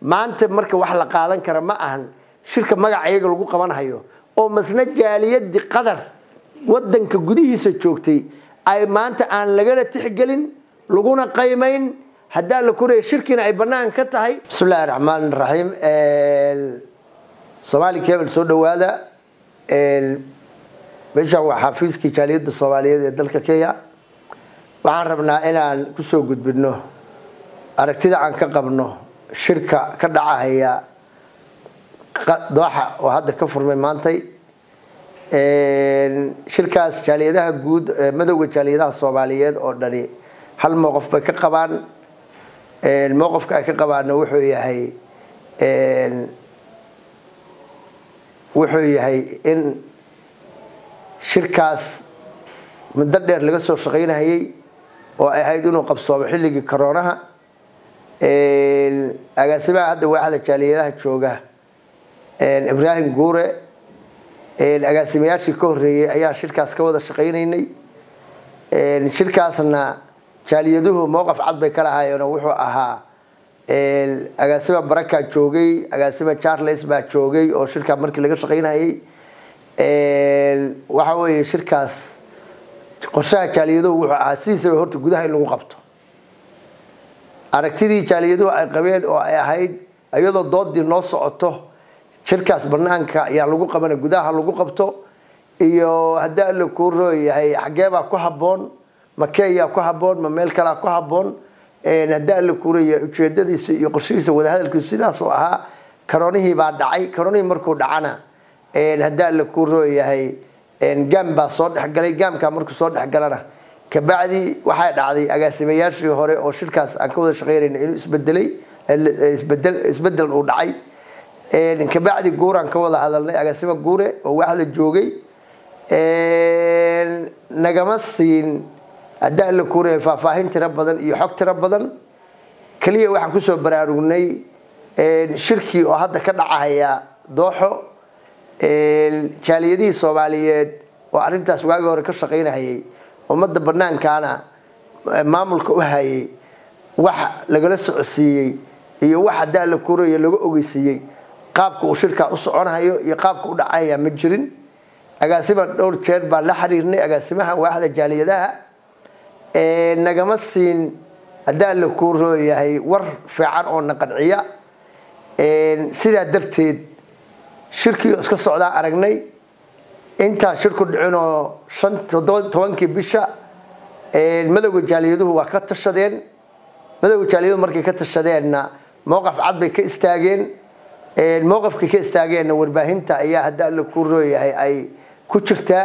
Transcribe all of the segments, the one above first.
maanta marka wax la qaadan kara ma ahan shirka magaca iyaga lagu qabanhayo oo masna jaaliyadii qadar wadanka gudihiisa joogtay ay maanta aan lagala tixgelin laguna qaymayn haddaa la koraya shirkiina ay bannaan ka tahay bismi illahi raxmaan raxiim somaali cable soo dhawaada meeshaan waa xafiiskii jaaliyadda soomaaliyeed ee dalka kenya waxaan rabnaa inaan kusoo gudbino aragtida aan ka qabno shirka ka dhacahaya dooxa oo hadda ka furmay maantay shirkaas jaaliyadaha guud madowga jaaliyadaha soomaaliyeed oo dhani hal mowqof bay ka qabaan mowqofka ay ka qabaana wuxuu yahay wuxuu yahay in shirkaas muddo dheer laga soo shaqaynahayay oo ay ahayd inuu qabsoomo xilligii coroonaha agaasimaha hadda waaxda jaaliyadaha jooga ibraahim guure agaasimayaashii ka horeeyey ayaa shirkaas ka wada shaqaynaynay shirkaasna jaaliyaduhu mowqaf cad bay ka lahaayeen oo wuxuu ahaa agaasima baraka joogay agaasima charles baa joogay oo shirkaa markii laga shaqaynayay waxa weeye shirkaas qorshaha jaaliyaduhu wuxuu ahaa sidiisaba horta gudaha in lagu qabto aragtidii jaaliyaduhu ay qabeen oo ay ahayd iyadoo doodii noo socoto shirkaas banaanka ayaa lagu qabana gudaha lagu qabto iyo haddii alla kuu rooyahay xageebaa ku haboon ma kenya ku haboon ma meel kalea ku haboon haddii alla kuu rooyahay ujeedadiisa iyo qorshihiisa wadahadalkiisu sidaasuu ahaa karoonihii baa dhacay karoonihii markuu dhacana haddii alla kuu rooyahay gaam baa soo dhexgalay gaamkaa markuu soo dhexgalana kabacdi waxay dhacday agaasimayaashii hore oo shirkaas aan ka wada shaqeynayna inuu isbedelay isbedel uu dhacay kabacdi guuraan ka wada hadalnay agaasimo guure oo waaxda joogay nagama siin haddii alla kuure faahfaahin tiro badan iyo xog tiro badan keliya waxaan kusoo baraarugnay shirkii oo hadda ka dhacahaya dooxo jaaliyadihii soomaaliyeed oo arrintaas waagii hore ka shaqaynahayay ummadda banaankaana maamulka u hayay wax lagala socodsiiyey iyo wax haddii alla kuuraya laga ogeysiiyey qaabka uu shirkaa u soconayo iyo qaabka u dhacaya ma jirin agaasima dhowr jeer baan la xiriirnay agaasimaha waaxda jaaliyadaha nagama siin haddii alla kuu rooyahay war fiican oo na qanciya sidaa darteed shirkii iska socdaa aragnay intaan shirku dhicinoo shan tobankii bisha madowga jaaliyaduhu waa ka tashadeen madowga jaaliyaduhu markay ka tashadeenna mowqaf cad bay ka istaageen mowqafkay ka istaageenna warbaahinta ayaa haddii alla kuu rooyahay ay ku jirtaa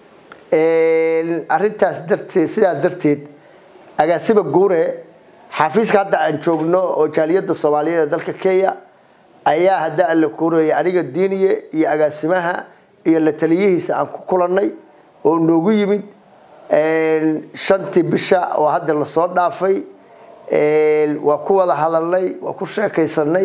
arintaas darteed sidaa darteed agaasima guure xafiiska hadda aan joogno oo jaaliyadda soomaaliyeed ee dalka kenya ayaa haddii alla kuu rooyay aniga diiniye iyo agaasimaha iyo la taliyihiisa aan ku kulannay oo noogu yimid shantii bisha oo hadda lasoo dhaafay waa ku wada hadalnay waa ku sheekaysanay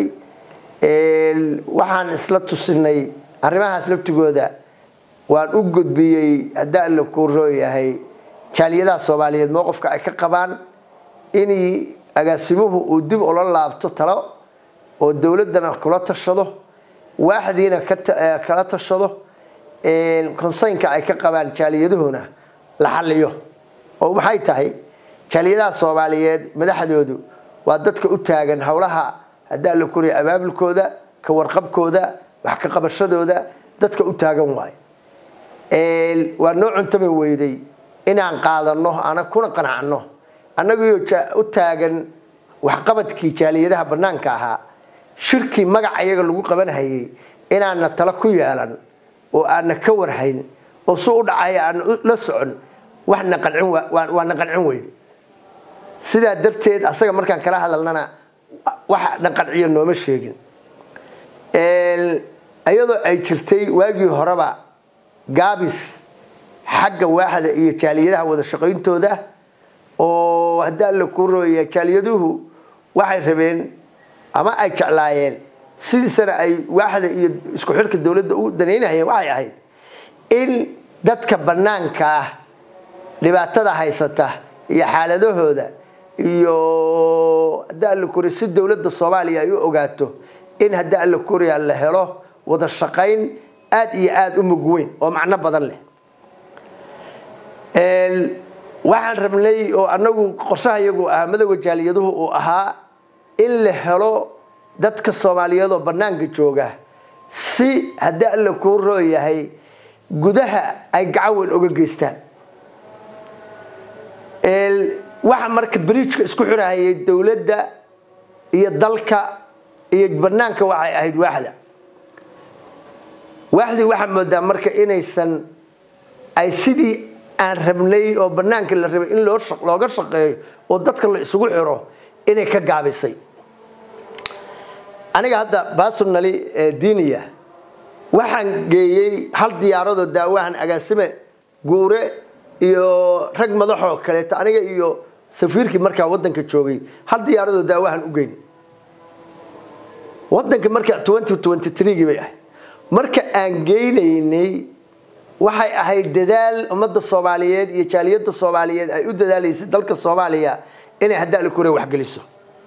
waxaan isla tusinay arrimahaas laftigooda waan u gudbiyey haddii alla kuu rooyahay jaaliyadaha soomaaliyeed mowqofka ay ka qabaan in agaasimuhu uu dib ula laabto talo oo dowladdana kula tashado waaxdiina kala tashado konsaynka ay ka qabaan jaaliyaduhuna la xaliyo oo maxay tahay jaaliyadaha soomaaliyeed madaxdoodu waa dadka u taagan howlaha haddii alla kuriya abaabulkooda ka warqabkooda wax ka qabashadooda dadka u taagan waayo waa noo cuntami weyday inaan qaadano ana kuna qanacno annagoo u taagan waxqabadkii jaaliyadaha banaanka ahaa shirkii magaca iyaga lagu qabanhayay inaana talo ku yeelan oo aana ka warhayn oo su u dhacay aan la socon waxna qancin waa na qancin weyday sidaa darteed asaga markaan kala hadalnana wax na qanciyo nooma sheegin iyadoo ay jirtay waagii horeba gaabis xagga waaxda iyo jaaliyadaha wada shaqayntooda oo haddii alla kuu rooya jaaliyaduhu waxay rabeen ama ay jeclaayeen sidiisana ay waaxda iyo isku xilka dowladda u danaynahayeen waxay ahayd in dadka banaanka ah dhibaatada haysata iyo xaaladahooda iyo haddii alla koriya si dowladda soomaaliya ay u ogaato in haddii alla koriya la helo wada shaqayn aada iyo aada u mug weyn oo macno badan leh waxaan rabnay oo annagu qorshaha iyagu ahaa madowga jaaliyaduhu uu ahaa in la helo dadka soomaaliyeed oo bannaanka jooga si haddii alla kuu rooyahay gudaha ay gacan weyn oga geystaan waxa marka bridjka isku xirahayay dowladda iyo dalka iyo bannaanka waxay ahayd waaxda waaxdii waxaa moodaa marka inaysan ay sidii aan rabnay oo bannaanka la rabay in looga shaqeeyo oo dadka la isugu xiro inay ka gaabisay aniga hadda basunali diiniya waxaan geeyey hal diyaaradoo daawahan agaasime guure iyo rag madaxoo kaleeto aniga iyo safiirkii markaa wadanka joogay hal diyaaradoo daawahan u geyn wadanka marka gii bay ahayd marka aan geynaynay waxay ahayd dadaal ummadda soomaaliyeed iyo jaaliyadda soomaaliyeed ay u dadaalaysay dalka soomaaliya inay haddaali kure waxgeliso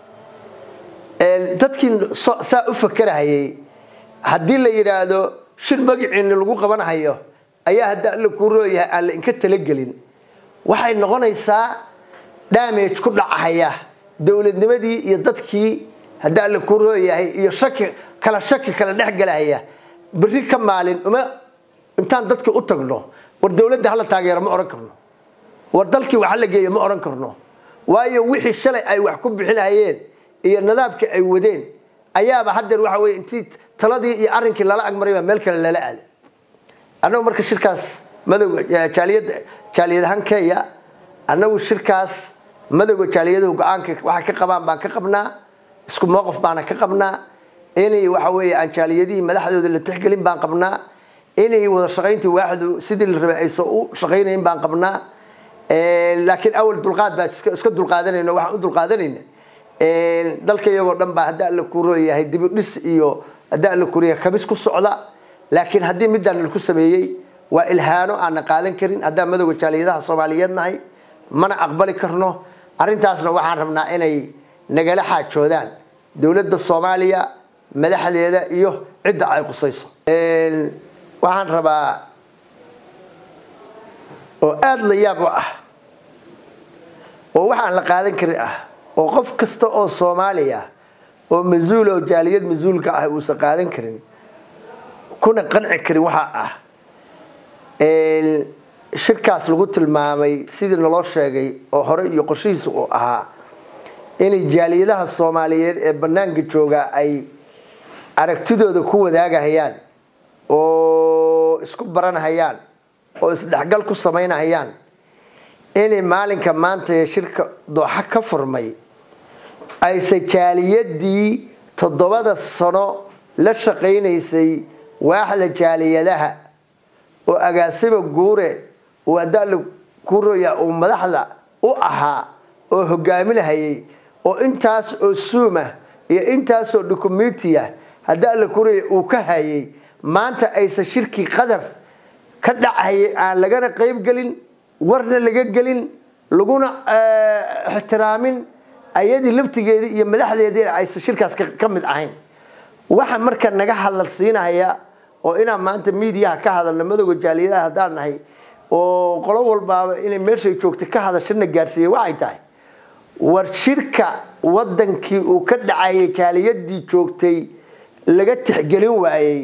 dadkii saa u fakerahayay haddii la yidhaahdo shir magaciini lagu qabanhayo ayaa hadda alla kuu rooyahay aan la inka talagelin waxay noqonaysaa damage ku dhacahaya dowladnimadii iyo dadkii hadda alla kuu rooyahay iyo shaki kala shaki kala dhexgelahaya berri ka maalin uma intaan dadkii u tagno war dowladda hala taageero ma odhan karno war dalkii wax hala geeyo ma odhan karno waayo wixii shalay ay wax ku bixinayeen iyo nidaamkii ay wadeen ayaaba haddeer waxa weye intii taladii iyo arrinkii lala agmarayba meel kale lala aada annagu marka shirkaas madowga jaaliyad jaaliyadahaan kenya annagu shirkaas madowga jaaliyaduhu go-aanka waxay ka qabaan baan ka qabnaa isku mowqif baana ka qabnaa inay waxa weeye aan jaaliyadihii madaxdooda la tixgelin baan qabnaa inay wada shaqayntii waaxdu sidii la rabay aysan u shaqaynayn baan qabnaa laakiin awal dulqaad baa iska dulqaadanayna waxaan u dulqaadanayna dalka iyagoo dhan baa hadda alla ku rooyahay dibidhis iyo hadda alla kuriya kabis ku socda laakiin haddii midaan laku sameeyey waa ilhaano aanna qaadan karin haddaan madowga jaaliyadaha soomaaliyeed nahay mana aqbali karno arrintaasna waxaan rabnaa inay nagala xaajoodaan dowladda soomaaliya madaxdeeda iyo cidda ay qusayso waxaan rabaa oo aada la yaab u ah oo waxaan la qaadan karin ah oo qof kasta oo soomaaliya oo mas-uul oo jaaliyad mas-uulka ah uusan qaadan karin kuna qanci karin waxaa ah shirkaas lagu tilmaamay sidii naloo sheegay oo hore iyo qorshihiisa uu ahaa inay jaaliyadaha soomaaliyeed ee bannaanka jooga ay aragtidooda ku wadaagahayaan oo isku baranhayaan oo isdhexgal ku samaynahayaan inay maalinka maanta ee shirka dooxa ka furmay ayse jaaliyadii toddobada sano la shaqaynaysay waaxda jaaliyadaha oo agaasima guure uu haddaala kuroya uu madaxda u ahaa oo hogaaminahayay oo intaas oo suumah iyo intaasoo documentiah hadda alla kuroya uu ka hayay maanta aysan shirkii qadar ka dhacayay aan lagana qayb gelin warna laga gelin laguna ixtiraamin ayadii laftigeedii iyo madaxdeediina aysan shirkaas ka mid ahayn waxa marka naga hadal siinaya oo inaan maanta miidiyaha ka hadalno madowga jaaliyadaha haddaan nahay oo qolo walbaaba inay meeshay joogtay ka hadashana gaarsiiyey waxay tahay war shirka wadankii uu ka dhacayay jaaliyadii joogtay laga tixgelin waayey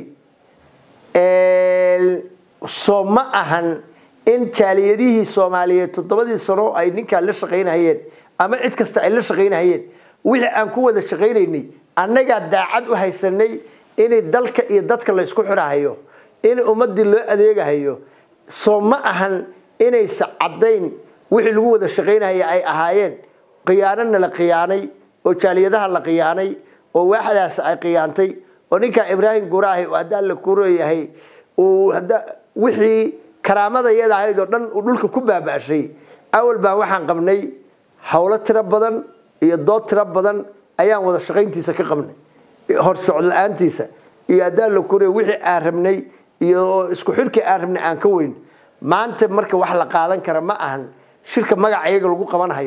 soo ma ahan in jaaliyadihii soomaaliyeed toddobadii sano ay ninkaan la shaqaynahayeen ama cid kasta ay la shaqaynahayeen wixii aan ku wada shaqaynaynay annagaa daacad u haysanay inay dalka iyo dadka laysku xirahayo in ummadii loo adeegahayo soo ma ahan inaysa caddayn wixii lagu wada shaqaynahaya ay ahaayeen khiyaanona la khiyaanay oo jaaliyadaha la khiyaanay oo waaxdaas ay khiyaantay oo ninkaa ibraahim guraahi oo haddaan la kuroyahay uu wixii karaamada iyada ahayd oo dhan uu dhulka ku baaba'shay awal baan waxaan qabnay howlo tiro badan iyo dood tiro badan ayaan wada shaqayntiisa ka qabnay hor socod la-aantiisa iyo haddaan la kuriya wixii aan rabnay iyo isku xirkii aan rabnay aan ka weyn maanta marka wax la qaadan kara ma ahan shirka magaca iyaga lagu qabanhayo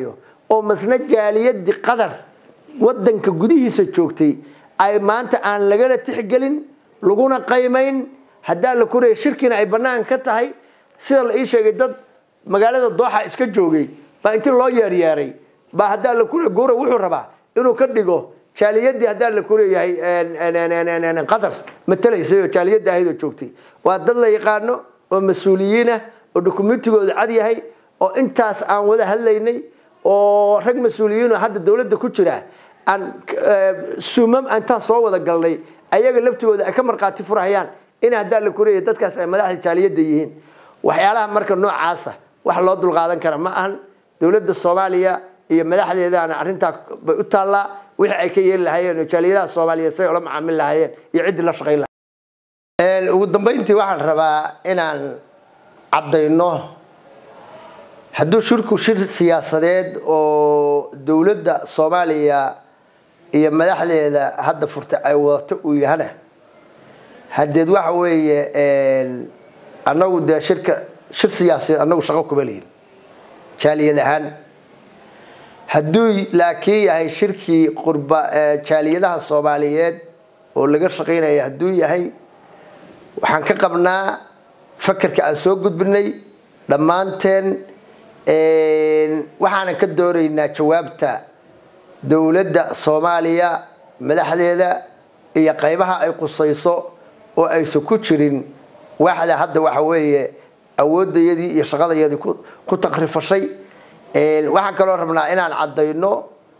oo masna jaaliyadii qatar wadanka gudihiisa joogtay ay maanta aan lagala tixgelin laguna qaymayn haddaa la koraya shirkina ay bannaan ka tahay sida la ii sheegay dad magaalada dooxa iska joogay baa intii loo yeeryeeray baa haddaa la koraya gowra wuxuu rabaa inuu ka dhigo jaaliyadii haddaa la koreeyahay qatar matalaysay oo jaaliyadda ahayd oo joogtay waa dad la yaqaano oo mas-uuliyiinah oo dokumentigooda cad yahay oo intaas aan wada hadlaynay oo rag mas-uuliyiinoo hadda dowladda ku jira aan sumam intaan soo wada galnay ayaga laftigooda ay ka markhaati furhayaan in haddaa la koreeya dadkaas ay madaxda jaaliyadda yihiin waxyaalaha marka noocaasa wax loo dulqaadan kara ma ahan dowladda soomaaliya iyo madaxdeedaana arrintaa bay u taallaa wixii ay ka yeeli lahaayeen oo jaaliyadaha soomaaliyeed say ula macaamil lahaayeen iyo ciddii la shaqayn lahayen ugu dambayntii waxaan rabaa inaan caddayno hadduu shirku shir siyaasadeed oo dowladda soomaaliya iyo madaxdeeda hadda furtay ay wadato uu yahana hadeed waxa weeye annagu dee shirka shir siyaasadeed annagu shaqo kuma lihin jaaliyad ahaan hadduu laakiin yahay shirkii qurba jaaliyadaha soomaaliyeed oo laga shaqaynaya hadduu yahay waxaan ka qabnaa fakerka aan soo gudbinay dhammaanteen waxaanan ka doonaynaa jawaabta dowladda soomaaliya madaxdeeda iyo qaybaha ay qusayso oo aysan ku jirin waxda hadda waxa weeye awoodayadii iyo shaqadayadii ku takrifashay waxaan kaloo rabnaa inaan caddayno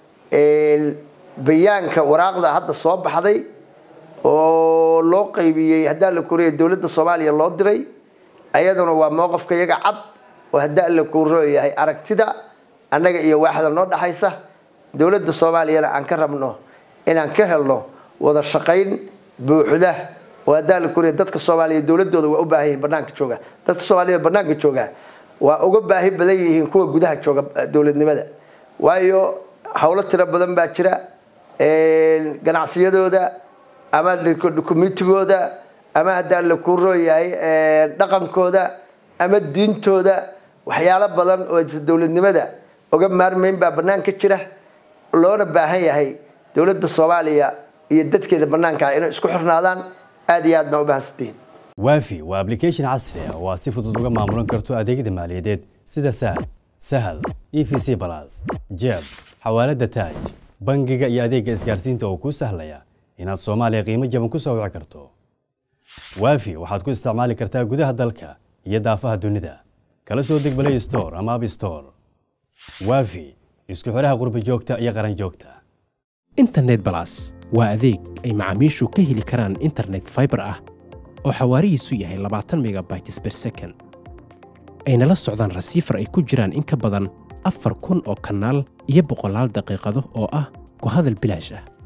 bayaanka waraaqda hadda soo baxday oo loo qaybiyey haddaa la koreeya dowladda soomaaliya loo diray ayaduna waa mowqafka iyaga cad oo haddaa la korooyahay aragtida annaga iyo waaxda noo dhaxaysa dowladda soomaaliyana aan ka rabno inaan ka helno wada shaqayn buuxda oo haddaa la koreeya dadka soomaaliya dowladooda waa u baahan yihiin banaanka jooga dadka soomaaliyada banaanka jooga waa uga baahi badan yihiin kuwa gudaha jooga dowladnimada waayo howlo tiro badan baa jira ganacsiyadooda ama dukumentigooda ama haddaa la kurooyahay dhaqankooda ama diintooda waxyaalo badan oo dowladnimada uga maarmayn baa banaanka jira loona baahan yahay dowladda soomaaliya iyo dadkeeda banaanka inay isku xirnaadaan aad iyo aad baa u bahansantihiin waafi waa application casri ah oo aad si fudud uga maamulan karto adeegyada maaliyadeed sida sahal sahal e v c balas jeeb xawaalada taaj bangiga iyo adeegga isgaarsiinta oo kuu sahlaya inaad soomaaliya qiimo jaban ku soo wici karto waafi waxaad ku isticmaali kartaa gudaha dalka iyo daafaha dunida kala soo deg play store ama app store waafi isku xidhaha qurba joogta iyo qaran joogta internet balas waa adeeg ay macaamiishu ka heli karaan internet fiber ah oo xawaarihiisu yahay labaatan megabytes per second ayna la socdaan rasiifar ay ku jiraan in ka badan afar kun oo kanaal iyo boqolaal daqiiqado oo ah ku hadal bilaash ah